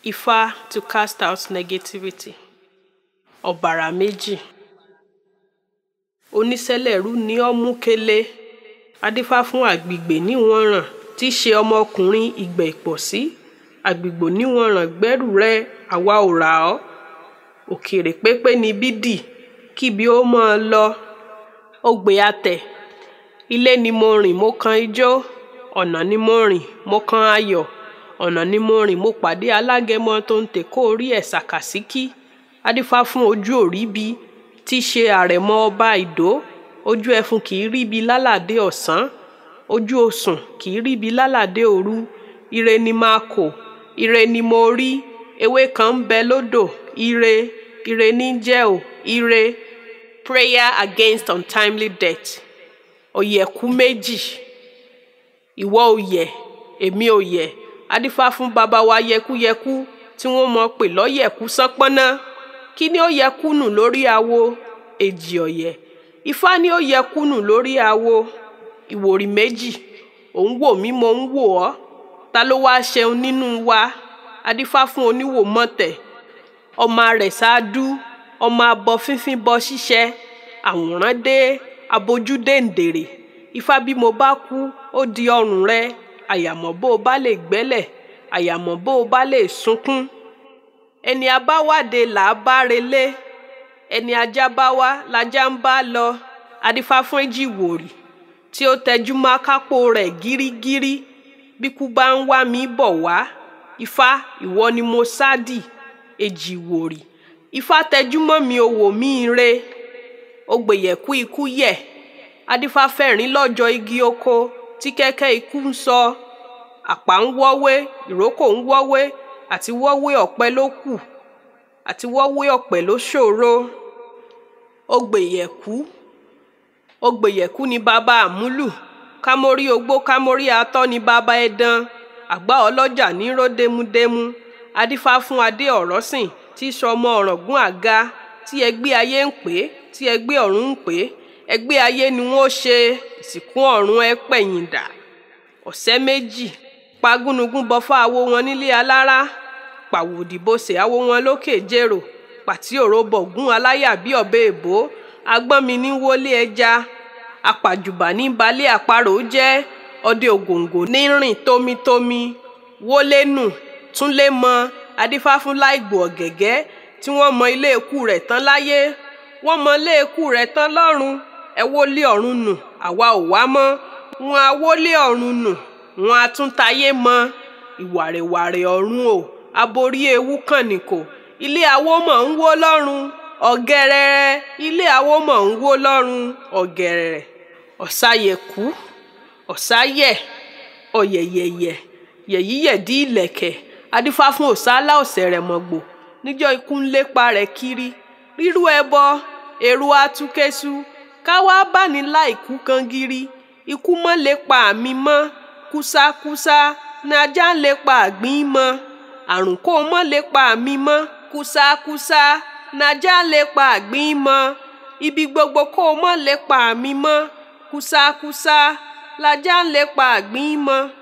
Ifá to cast out negativity. Ọ̀bàrà méjì. Onísẹ́lẹ̀rú ni ọ́ mú kélé. Adífá fún àgbègbè níwọ̀nràn tí í ṣe ọmọkùnrin ìgbẹ́ ìpọ̀sí. Àgbègbò níwọ̀nràn gbẹ́rù rẹ àwa ò rà ọ́. Òkèrè pépé ni bídì kíbi ó máa lọ. Ogbè atẹ̀. Ilé ni mo rìn mo kan ijó. Ọ̀nà ni mo rìn mo kan ayọ̀. Ọ̀nà ni mo rìn mo pàdé alágẹmọ tó ń tèkó orí ẹ̀ sàkàsíkí. Adífá fún ojú òríbi tí í ṣe àrẹ̀mọ ọba ìdó. Ojú ẹfun kì í ríbi lálàdé ọ̀sán. Ojú osùn kì í ríbi lálàdé òru. Ire ni máa kò. Ire ni mo rí. Ewé kan ń bẹ lódò. Ire. Ire ní jẹ́ ò. Ire. Prayer against untimely death. Ọ̀yẹ̀kú méjì. Ìwọ òyẹ̀, èmi òyẹ̀. Adífá fún baba wa yẹkúyẹkú tí wọ́n mọ̀ pé lọ́yẹ̀kú sánpọ́nná. Kí ni ó yẹ kúnù lórí awo? Èjì ọ̀yẹ̀. Ifá ni ó yẹ kúnù lórí awo. Ìwòrì méjì. Ò ń wò mí mo ń wò ọ́. Ta ló wá ṣeun nínú wa? Adífá fún oníwò mọ̀tẹ̀. Ọmọ rẹ̀ ṣáádú. Ọmọ abọ fínfín bọ ṣíṣẹ. Àwòrán dé. Abojú dèǹdèrè. Ifá bí mo bá kú ó di ọrùn rẹ. Àyàmọ́ bó o bá lè gbẹ́lẹ̀. Àyàmọ́ bó o bá lè sunkún. Ẹni a bá wàde là á bá relé. Ẹni ajá bá wá lajá ń bá lọ. Adífá fún èjì ìwòrì tí ó tẹjú mọ́ akápò rẹ̀ gírígírí. Bíkú bá ń wá mi bọ̀ wá. Ifá ìwọ ni mo sádì. Èjì ìwòrì. Ifá tẹjú mọ́ mi o wò mí re. Ogbèyẹ̀kú ikú yẹ̀. Adífá fẹ̀rín lọ́jọ́ igi oko tí kẹ́kẹ́ ikú ń sọ. Àpá ń wọ́wé, ìrókò ń wọ́wé, àti wọ́wé ọ̀pẹ ló kù. Àti wọ́wé ọ̀pẹ ló ṣòro. Ogbèyẹ̀kú. Ogbèyẹ̀kú ni baba àmúlù. Kámórí ogbó kámórí atọ́ ni baba ẹdan. Àgbá ọlọ́jà ní ró démúdémú. Adífá fún adé ọ̀rọ́sìn tí í ṣọmọ ọ̀ràngún àga tí ẹgbẹ́ ayé ń pè é tí ẹgbẹ́ ọ̀run ń pè é. Ẹgbẹ́ ayé ni wọ́n ṣe ìsìnkú ọ̀run ẹ pẹ̀yìn dà. Ọ̀sẹ́ méjì. Pa gúnugún bọfá awo wọn nílé alára. Pàwòdì bosè awo wọn lókè jèrò. Pàtí òro bọ̀gún aláyà bí ọ̀bẹ èbó. Agbọ́n mi ní wọlé ẹja. Apàjùbà ní balẹ̀ àparò jẹ́. Ọdẹ ògòǹgò ní rìn tómítómí. Wólé nù. Túnlé mọ. Adífá fún láìgbò ọ̀gẹ̀gẹ́ tí wọ́n mọ ilé ikú rẹ̀ tán láyé. Wọ́n mọ ilé ikú rẹ̀ tán lọ́run. Ẹ wólé ọ̀run nù. Àwa ò wá mọ́. Wọn a wólé ọ̀run nù. Wọn a tún tayé mọ. Ìwàrèwàrè ọ̀run o. Aborí ewu kànìkò. Ilé awo mọ̀ ń wó lọ́run. Ọ̀gẹ̀rẹ̀rẹ̀. Ilé awo mọ̀ ń wó lọ́run. Ọ̀gẹ̀rẹ̀rẹ̀. Ọ̀sàyẹ̀kú. Ọ̀sáyẹ̀. Ọ̀yẹ̀yẹ̀yẹ̀. Yẹ̀yíyẹ̀dí ìlẹ̀kẹ̀. Adífá fún òsálá ọ̀sẹ̀rẹ̀mọ̀gbò. Níjọ́ ikú ń lépa rẹ̀ kiri. Rírú ẹbọ. Èrò atukẹ́sù. Káwá bá ní láìkú kan gírí. Ikú mọ́ lépa mi mọ́. Kúsákúsá. Ní ajá ń lépa àgbín mọ́. Àrùn kò mọ́ lépa mi mọ́. Kúsákúsá. Ní ajá ń lépa àgbín mọ́. Ibi gbogbo kò mọ́ lépa mi mọ́. Kúsákúsá. Lajá ń lépa àgbín mọ́.